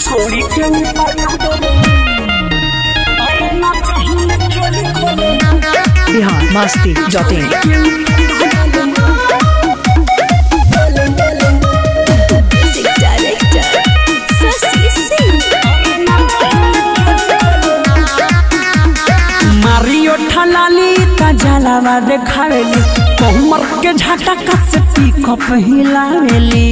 छोड़ी के ऊपर डोले अरे ना चाहिए चोली खोले Bihar Masti dot in Music director, Sasi Singh. मारियो ठलाली का जलावा देखावेली कोमर के झटका से पिकअप हिलावेली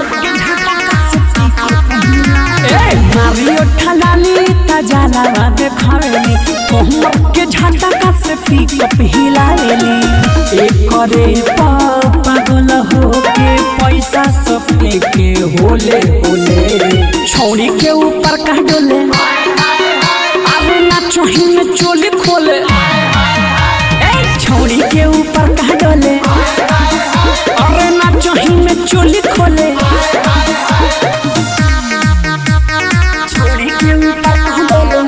ए मारियो ठलाली का जलावा देखावेली कोमर के झटका से पिकअप हिलावेली एक करे पागल हो के पैसा सब के होले होले छौड़ी के ऊपर का डोले अरे ना चोही में चोली खोले ए छौड़ी के ऊपर का डोले अरे ना चोही में चोली खोले छौड़ी के ऊपर का डोले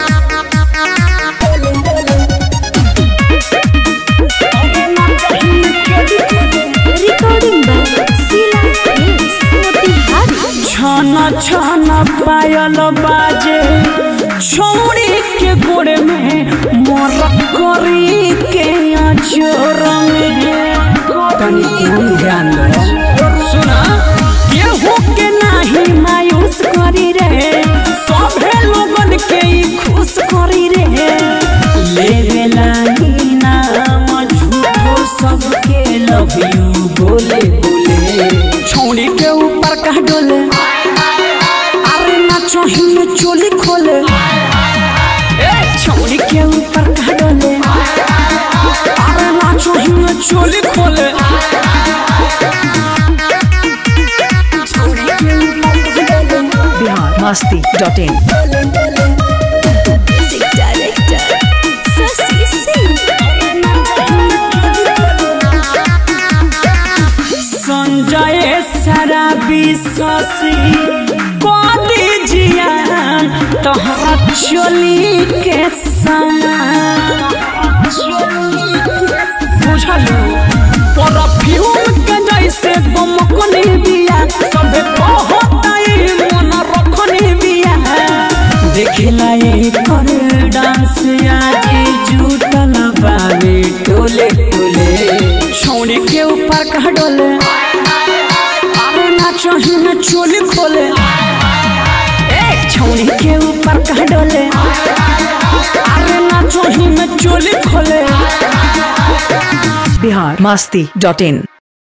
अरे ना चोही में चोली खोले Recording by Sila Films, Motihari. छाना छाना पायल बाजे छौड़ी के गोड़ में मोर करी के अजोर में तनी ध्यान ध्यान दो सुना केहू के नाही मायूस करी रे सभे लोगन के ई खुश करी रे लेवे लागी नाम झूठो सबके लव यू बोले बोले छौड़ी के ऊपर का डोले अरे ना चोही में चोली खोले ए छौड़ी के ऊपर का डोले अरे ना चोही में चोली खोले छौड़ी के ऊपर का डोले Bihar Masti dot in Music director, Sasi Singh. Sanjay सारा विश्वासी कदी जिया तोहरा चोली के समान बुझलू परफ्यूम के जैसे गमकनी बिया सबे कहताई मन रखनी बिया देखला एकर डांस आज जुटल बावे टोले टोले छौड़ी के ऊपर का डोले अरे ना चोही में चोली खोले ए छौड़ी के ऊपर का डोले अरे ना चोही में चोली खोले बिहार मस्ती डॉट इन